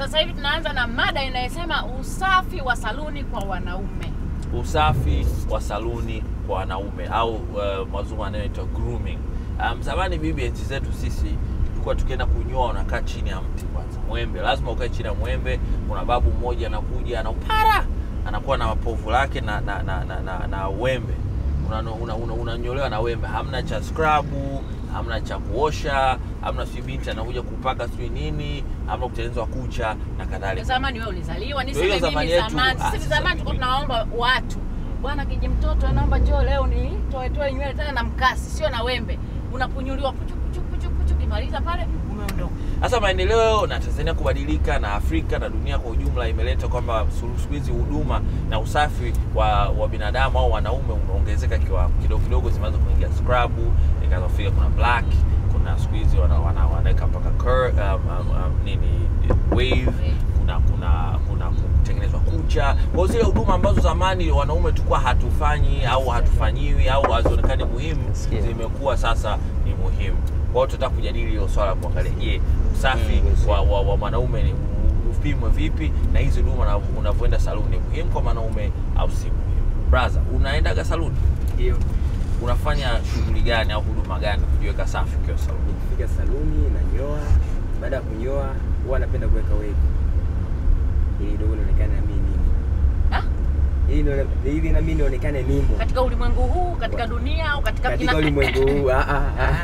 Sasa hivi tunaanza na mada inayosema usafi wa saluni kwa wanaume. usafi wa saluni kwa wanaume au uh, mazungu anayoitwa grooming. Um, zamani bibi, enzi zetu sisi tulikuwa tukienda kunyoa, unakaa chini ya mti kwanza, mwembe, lazima ukae chini ya mwembe. Kuna babu mmoja anakuja ana upara, anakuwa na mapovu lake na na, na, na, na, na wembe unanyolewa una, una, unanyolewa na wembe, hamna cha skrabu, hamna cha kuosha, hamna sijui binti anakuja kupaka sijui nini, hamna kutengenezwa kucha na kadhalika. Zamani wewe ulizaliwa, Ndio hiyo niseme zamani mimi yetu. zamani. Ah, Sisi sasa zamani tulikuwa mimi. tunaomba watu, bwana kiji mtoto anaomba njoo leo ni toe toe nywele tena na mkasi, sio na wembe. Unapunyuliwa puchu puchu puchu puchu, kimaliza pale umeondoka. Sasa maendeleo na Tanzania kubadilika na Afrika na dunia kwa ujumla imeleta kwamba sulu- siku hizi huduma na usafi wa, wa binadamu au wanaume umeongezeka kiwango kidogo kidogo, zimeanza kuingia scrub, ikaanza kufika kuna black, kuna siku hizi wana, wana, wanaweka mpaka cur, um, um, um, nini wave, kuna kuna kuna kutengenezwa kucha. Kwa hiyo zile huduma ambazo zamani wanaume tulikuwa hatufanyi au hatufanyiwi au hazionekani muhimu Sikia. zimekuwa sasa ni muhimu. Kwa hiyo tutataka kujadili hilo swala kuangalia, je, usafi Mm, wa, wa, wa mwanaume ni upimwe vipi na hizi huduma una- unavyoenda saluni ni muhimu kwa mwanaume au si muhimu? Brother, unaendaga saluni? Ndio. Unafanya shughuli gani au huduma gani kujiweka safi ukiwa saluni? Nikifika saluni nanyoa, baada ya kunyoa huwa napenda kuweka wave ili dogo nionekane na mimi nimo. Ha? Ili nione- ili na mimi nionekane nimo Katika ulimwengu huu, katika dunia au katika katika ulimwengu huu. Ah, ah, ah.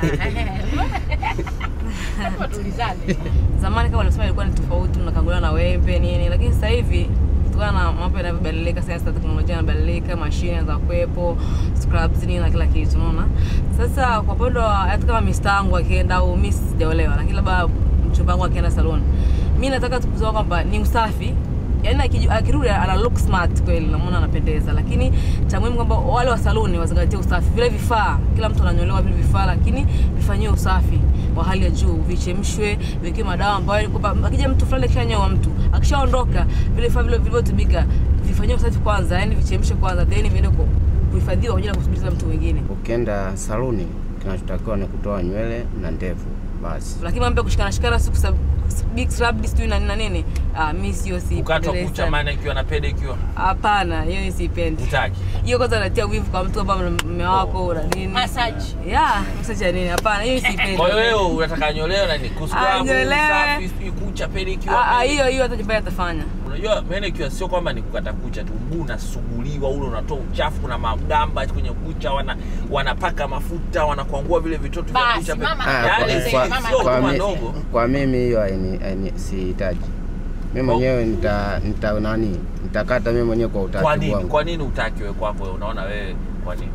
Lazima tulizane. zamani kama ulisema ilikuwa ni tofauti, mnakanguliwa na wembe nini, lakini sasa hivi kutokana na mambo yanavyobadilika, sayansi na teknolojia inabadilika, mashine za kuwepo, scrubs nini na kila kitu, unaona. Sasa kwa upande wa hata kama mista wangu akienda au mimi sijaolewa, lakini labda mchumba wangu akienda salon, mimi nataka tu kusema kwamba ni usafi yaani akiju- akirudi ana look smart kweli, namuona anapendeza, lakini cha muhimu kwamba wale wa saluni wazingatie usafi. Vile vifaa, kila mtu ananyolewa vile vifaa, lakini vifanyiwe usafi wa hali ya juu, vichemshwe, vikiwe madawa ambayo ni kwamba akija mtu fulani akishanyoa mtu akishaondoka, vile vifaa vile vilivyotumika vifanyiwe usafi kwanza, yani vichemshwe kwanza, then viende ku- kuhifadhiwa kwa ajili ya kusubiri mtu mwingine. Ukienda saluni, kinachotakiwa ni kutoa nywele na ndevu basi. Lakini mambo ya kushikana shikana siku sa big scrub sijui na nini na nini, ah, mimi sio si Kukatwa kucha maana ikiwa na pede ikiwa Hapana, hiyo siipendi. utaki. hiyo kwanza natia wivu kwa mtu kwamba mume wako na nini Massage. yeah massage ya nini hapana hiyo siipendi Kwa hiyo wewe unataka nyolewe na ni kuscrub, Anyolewe. usafi, sijui kucha, pede ikiwa. Ah, ah, hiyo hiyo hata nyumbani atafanya Unajua manicure sio kwamba ni kukata kucha tu, mguu unasuguliwa ule, unatoa uchafu, kuna magamba kwenye kucha, wana wanapaka mafuta, wanakwangua vile vitoto vya Basi, kucha. mama Ah, Yaani anaelezea, si- kwa, mama sio kwa, huduma mi, ndogo. kwa mimi hiyo haini- haini- sihitaji. Mimi mwenyewe nita, nita nani nitakata mimi mwenyewe kwa Kwa utaratibu nini? wangu. Kwa nini utaki wewe kwako? wewe? Unaona wewe kwa nini?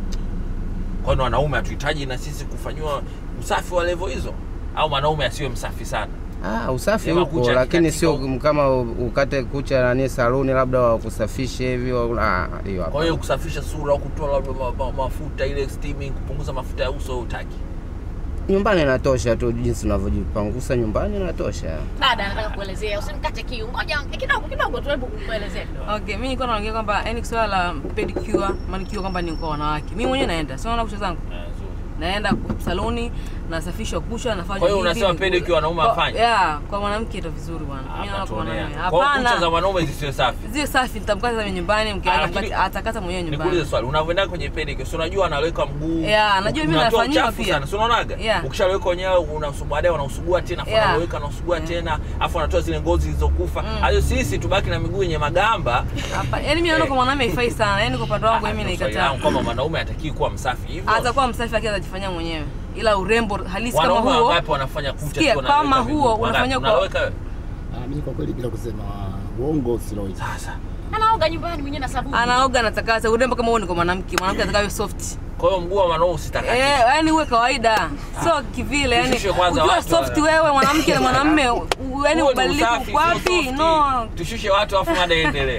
Kwani wanaume hatuhitaji na sisi kufanyiwa usafi wa level hizo, au mwanaume asiwe msafi sana? Ah, usafi Sema huko kucha lakini katika sio huko. kama u- ukate kucha nani saluni labda wakusafishe hivi wa- ah, hiyo Kwa hapana. hiyo kusafisha sura au kutoa labda ma, ma, mafuta ile steaming, kupunguza mafuta ya uso utaki. Nyumbani inatosha tu jinsi unavyojipangusa nyumbani inatosha. Dada anataka kuelezea, usimkate kiu. Ngoja kidogo kidogo tu, hebu kuelezea kidogo. okay mimi nilikuwa naongea kwamba yani swala la pedicure manicure kwamba ni kwa wanawake mimi mwenyewe naenda sio naona kucha zangu Eh, zuri. naenda saloni nasafishwa kucha nafanya Kwa hiyo hivi, unasema hivi. pedicure wanaume Kwa- hafanye? yeah kwa mwanamke ndo vizuri bwana mimi naona kwa Hapana, mwanaume Kwa hiyo kucha za hapana mwanaume zisiwe safi. zile safi nitamkata mimi nyumbani mke Ah, wangu lakini- atakata- atakata mwenyewe Nikuulize nyumbani swali, unavyoenda kwenye pedicure, si unajua anaweka mguu. Yeah, najua mimi unatoa nafanyiwa uchafu pia. sana, si unaonaga? Yeah. Ukishaweka wenyewe unasugua baadaye unausugua tena, afu Yeah. unaweka unausugua Yeah. tena, afu unatoa zile ngozi zilizokufa. Mm. Hayo sisi tubaki na miguu yenye magamba. hapa yani mimi naona Eh. kwa mwanaume haifai sana yani kwa upande wangu Ah, mimi ndio swali naikataa langu kwamba mwanaume hataki kuwa msafi hivyo. atakuwa msafi lakini atajifanyia mwenyewe ila urembo halisi kama Wanaume huo wangapi wanafanya kucha Sikia, tu wanaweka kama miguu? huo Wangapi? unafanya kwa- Unaweka wewe? Ah, mimi kwa kweli bila kusema uongo siloi. Sasa. Anaoga nyumbani mwenyewe na sabuni. anaoga anatakasa urembo kama huo ni kwa mwanamke mwanamke atakawe soft Kwa hiyo mguu wa mwanaume usitakatishe. Eh, yani uwe kawaida sio kivile yani Tushushe kwanza ukiwa watu soft wa- wewe mwanamke na mwanamume u- yani Huo ni ubadilike usafi, sio wapi softi. no Tushushe watu afu mada iendelee.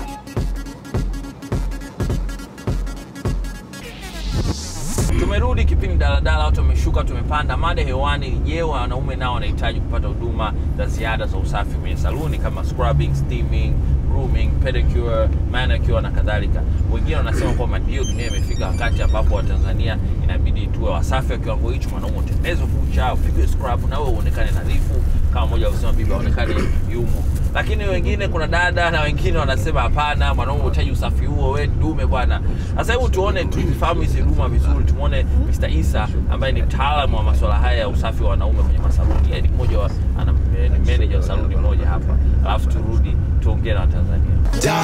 Tumerudi kipindi daladala, watu wameshuka, tumepanda. Mada hewani ni je, wanaume nao wanahitaji kupata huduma za ziada za usafi kwenye saluni kama scrubbing, steaming, grooming, pedicure, manicure na kadhalika. Wengine wanasema kwamba ndio dunia imefika wakati ambapo Watanzania inabidi tuwe wasafi wa kiwango hicho. Mwanaume utengenezwe kucha, upigwe scrub na wewe uonekane nadhifu kama mmoja kusema bibi aonekane yumo lakini wengine kuna dada na wengine wanasema hapana mwanaume unahitaji usafi huo we dume bwana sasa hebu tuone tuzifahamu hizi huduma vizuri tumwone Mr. Isa ambaye ni mtaalamu wa masuala haya ya usafi wa wanaume kwenye masaluni yeye ni mmoja wa ana ni manager wa saluni moja hapa alafu turudi tuongee na Watanzania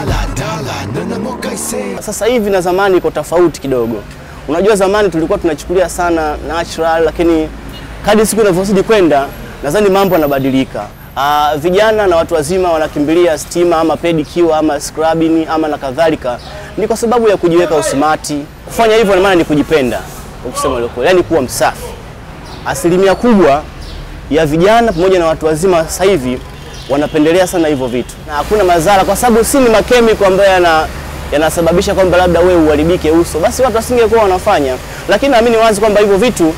Sasa hivi na zamani iko tofauti kidogo. Unajua zamani tulikuwa tunachukulia sana natural, lakini kadri siku inavyozidi kwenda nadhani mambo yanabadilika. Uh, vijana na watu wazima wanakimbilia stima ama pedicure ama scrubbing ama na kadhalika, ni kwa sababu ya kujiweka usmati. Kufanya hivyo na maana ni kujipenda, kwa kusema ile kweli, yani kuwa msafi. Asilimia kubwa ya vijana pamoja na watu wazima sasa hivi wanapendelea sana hivyo vitu, na hakuna madhara, kwa sababu si ni makemiko ambayo yana yanasababisha kwamba labda wewe uharibike uso, basi watu wasingekuwa wanafanya. Lakini naamini wazi kwamba hivyo vitu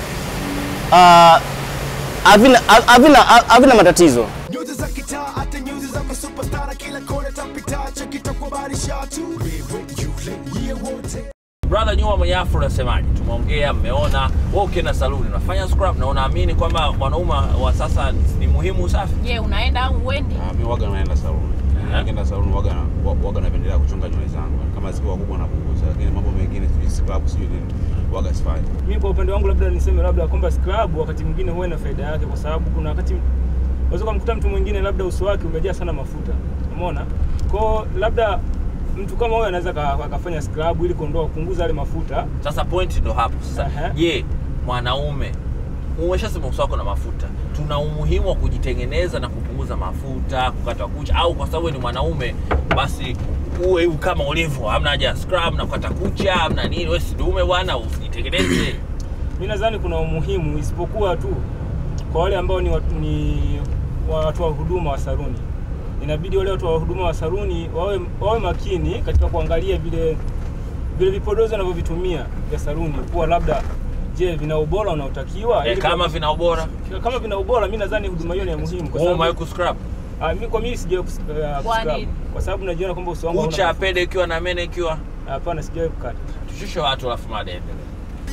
ah, havina havina havina matatizo. nyuzi za kitaa hata nyuzi za masupastara kila kona tapita chakitakubarisha tu wewe yule yeye wote brother nyuma mwenye afro unasemaje tumeongea mmeona wewe ukienda saluni unafanya scrub na unaamini kwamba mwanaume wa sasa ni muhimu usafi Je, unaenda au uendi? Ah, mi waga naenda saluni. Nikienda saluni waga na- wa- waga napendelea kuchunga nywele zangu. Kama zikiwa kubwa napunguza, lakini mambo mengine sijui scrub sijui nini waga sifanyi. Mimi kwa upande wangu labda niseme labda kwamba scrub wakati mwingine huwa na faida yake, kwa sababu kuna wakati unaweza kumkuta mtu mwingine labda uso wake umejaa sana mafuta, umeona. Kwa labda mtu kama huyo anaweza ka- akafanya scrub ili kuondoa kupunguza yale mafuta. sasa point ndo hapo sasa Aha. je mwanaume umeshasema uso wako na mafuta tuna umuhimu wa kujitengeneza na kupunguza mafuta kukata kucha au kwa sababu wewe ni mwanaume basi uwe hivi kama ulivyo hamna haja ya scrub na kukata kucha hamna nini wewe si dume bwana usijitengeneze Mimi nadhani kuna umuhimu, isipokuwa tu kwa wale ambao ni watu, ni wa- watu wa huduma wa saluni, inabidi wale watu wa huduma wa saluni wawe, wawe makini katika kuangalia vile vile vipodozi wanavyovitumia vya saluni, kuwa labda je, vina ubora unaotakiwa eh, ili kama kwa- vina ubora kama vina ubora, mimi nadhani huduma hiyo ni ya muhimu kwa wewe umewahi sababu kuscrub ah, mimi kwa mimi sijawahi kus- uh, Kwa kuscrub. nini? kwa sababu najiona kwamba uso wangu hauna kucha mafuta. pede ikiwa na mene ikiwa Hapana, sijawahi kukata. tushushe watu alafu mada endelee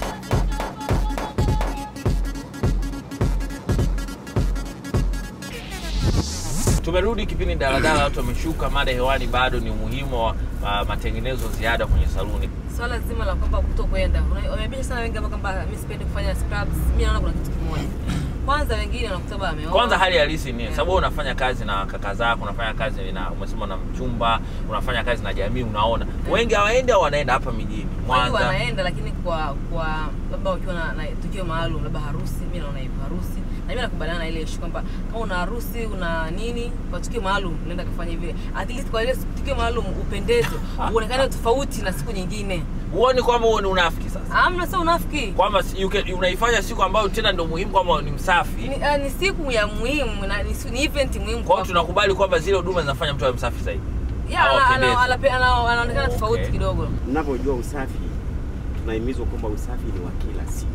tumerudi kipindi daladala watu wameshuka mada hewani bado ni umuhimu wa uh, matengenezo ziada kwenye saluni swala zima la kwamba kuto kwenda Una- wamebisha sana wengi ambao kwamba mi sipendi kufanya scrubs mi naona kuna kitu kimoja kwanza wengine wanakuta baba ameoa kwanza hali halisi ni Yeah. sababu wewe unafanya kazi na kaka zako unafanya kazi na umesema na mchumba unafanya kazi na jamii unaona wengi hawaendi au wanaenda hapa mijini wengi mwanza wanaenda lakini kwa kwa labda ukiwa na, na tukio maalum labda harusi mi naona hivyo harusi na mimi nakubaliana na ile issue kwamba kama una harusi una nini kwa tukio maalum unaenda kufanya vile at least kwa ile tukio maalum upendeze uonekane tofauti na siku nyingine huoni kwamba huo ni unafiki sasa amna sio unafiki kwamba si- you can- unaifanya siku ambayo tena ndo muhimu kwamba ni msafi ni, uh, ni siku ya muhimu na ni, ni event muhimu kwa hiyo kwako. tunakubali kwamba zile huduma zinafanya mtu awe msafi zaidi Yeah, ana- hawapendezi. ana- anape- ana- anaonekana Okay. tofauti kidogo Mnavyojua usafi, tunahimizwa kwamba usafi ni wa kila siku.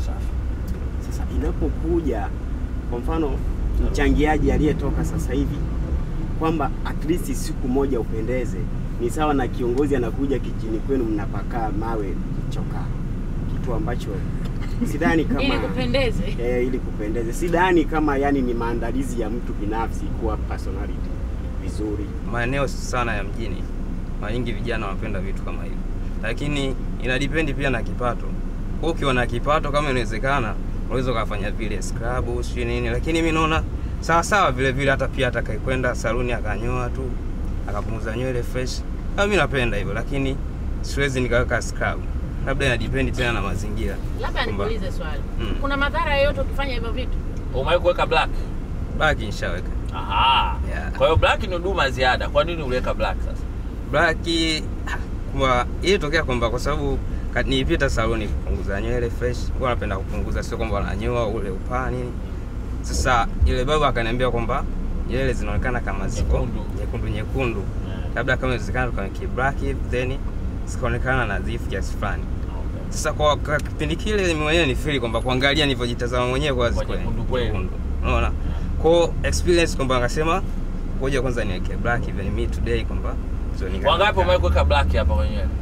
Sasa inapokuja kwa mfano mchangiaji aliyetoka sasa hivi kwamba at least siku moja upendeze, ni sawa na kiongozi anakuja kijini kwenu mnapakaa mawe chokaa, kitu ambacho sidhani kama Ili kupendeze. eh, ili kupendeze, sidhani kama yani ni maandalizi ya mtu binafsi kuwa personality vizuri. maeneo sana ya mjini mara nyingi vijana wanapenda vitu kama hivyo, lakini inadipendi pia na kipato. Kwa ukiwa na kipato, kama inawezekana, unaweza ukafanya vile scrub sijui nini, lakini mi naona sawa sawa vile vile, hata pia atakayekwenda saluni akanyoa tu akapunguza nywele fresh, kama mi napenda hivyo, lakini siwezi nikaweka scrub, labda inadipendi tena na mazingira. Labda Kwamba- nikuulize swali, Mm. kuna madhara yoyote ukifanya hivyo vitu? umewahi kuweka black Baki nishaweka Aha. Yeah. kwa hiyo black ni huduma ya ziada kwa nini uliweka black sasa black kwa ilitokea kwamba kwa sababu ka- nilipita saloni kupunguza nywele fresh, huwa napenda kupunguza, sio kwamba wananyoa ule upaa nini. Sasa ile baba akaniambia kwamba nywele zinaonekana kama ziko Nyekundu. nyekundu nyekundu, labda kama inawezekana tukaweke black hivi, then zikaonekana nadhifu kiasi fulani. Sasa kwa, kwa kipindi kile mimi mwenyewe ni feel kwamba kuangalia nilivyojitazama mwenyewe kwa Kwa nyekundu kweli. nyekundu, unaona kwa experience kwamba akasema ngoja kwanza niweke black even me today kwamba so nika- wangapi umewahi kuweka black hapa kwenye nywele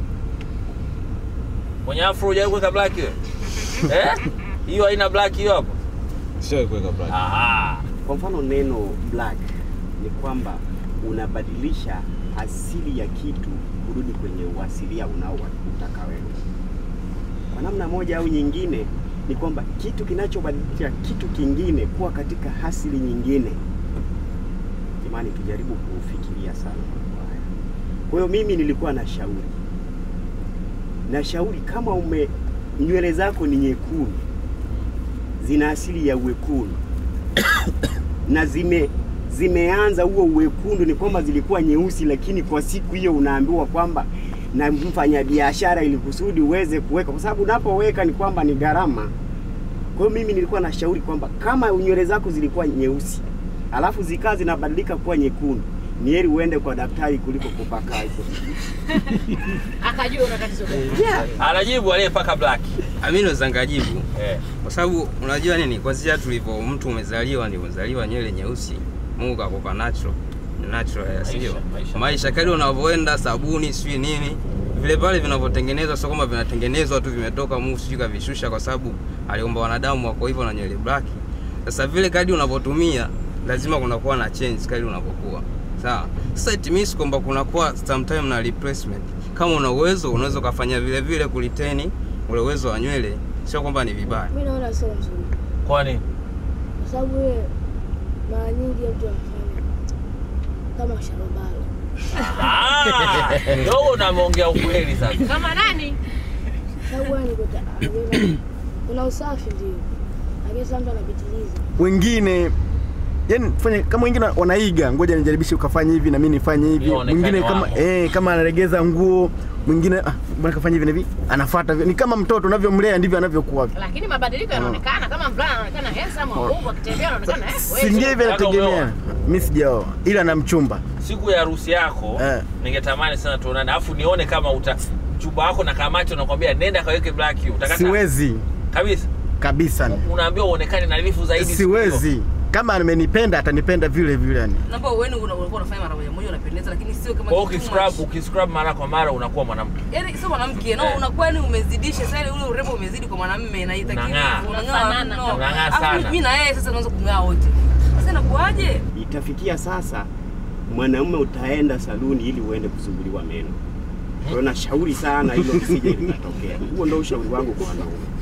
kwenye afro hujawahi kuweka black hiyo eh hiyo haina black hiyo hapo Sio kuweka black. Aha. Kwa mfano neno black ni kwamba unabadilisha asili ya kitu kurudi kwenye uasilia unaoutaka wewe. Kwa namna moja au nyingine, ni kwamba kitu kinachobadilisha kitu kingine kuwa katika asili nyingine. Jamani, tujaribu kufikiria sana mambo haya. Kwa hiyo mimi nilikuwa na shauri na shauri, kama ume nywele zako ni nyekundu, zina asili ya uwekundu na zime zimeanza huo uwekundu, ni kwamba zilikuwa nyeusi, lakini kwa siku hiyo unaambiwa kwamba na mfanyabiashara, ili kusudi uweze kuweka, kwa sababu unapoweka ni kwamba ni gharama. Kwa hiyo mimi nilikuwa na shauri kwamba kama nywele zako zilikuwa nyeusi alafu zikaa zinabadilika kuwa nyekundu, ni heri uende kwa daktari kuliko kupaka hizo. Akajua una tatizo gani. Yeah. Anajibu aliyepaka black. Mimi naweza ngajibu Eh. kwa sababu unajua nini, kwanzia tulivyo mtu umezaliwa ndio umezaliwa nywele nyeusi, Mungu kakupa natural natural ya sio Maisha, maisha. maisha, kadri unavyoenda sabuni sijui nini vile pale vinavyotengenezwa, sio kwamba vinatengenezwa tu vimetoka Mungu sijui kavishusha, kwa sababu aliumba wanadamu wako hivyo na nywele black. Sasa vile kadri unavyotumia lazima kunakuwa na change kadri unavyokuwa sawa. Sasa it means kwamba kunakuwa sometime na replacement. Kama una uwezo unaweza ukafanya vile vile kuliteni ule uwezo wa nywele, sio kwamba ni vibaya. mi naona sio nzuri Kwani kwa sababu yeye mara nyingi mtu anafanya kama sharobalo Ah, ndio unameongea ukweli sasa. Kama nani? sababu yani kuta anajiona- kuna usafi ndio lakini sasa mtu anapitiliza wengine yani fanya kama wengine wanaiga, ngoja nijaribishe ukafanya hivi na mimi nifanye hivi. Ionekane Mwingine kama wamo. eh, kama analegeza nguo, mwingine ah, bwana kafanya hivi na hivi, anafuata ni kama mtoto unavyomlea ndivyo anavyokuwa. Lakini mabadiliko yanaonekana kama mvulana anaonekana handsome, wabongo akitembea anaonekana eh. Si ndio hivi Nataka umeoa. anategemea. Mimi sijaoa ila na mchumba. Siku ya harusi yako Eh. ningetamani sana tuonane, afu nione kama uta mchumba wako na kamacho nakwambia nenda kaweke black you. Utakataa? Siwezi kabisa. kabisa. Unaambiwa uonekane nadhifu zaidi. siku Siwezi. hiyo. Kama amenipenda atanipenda vile vile yani. Naomba uone una- unakuwa unafanya mara moja moja unapendeza, lakini sio kama Kwa hiyo kitu ukiscrub much. ukiscrub mara kwa mara unakuwa mwanamke. Yaani sio mwanamke, no, Eh. unakuwa ni umezidisha sasa ile ule urembo umezidi kwa mwanamume na itakiwa Unang'aa. Unafanana. no. Unang'aa Alafu sana. mimi na yeye sasa tunaanza kung'aa wote. Sasa inakuwaje? Itafikia sasa mwanamume utaenda saluni ili uende kusuguliwa meno. Kwa hiyo nashauri sana hilo lisije likatokea. Huo ndio ushauri wangu kwa wanaume.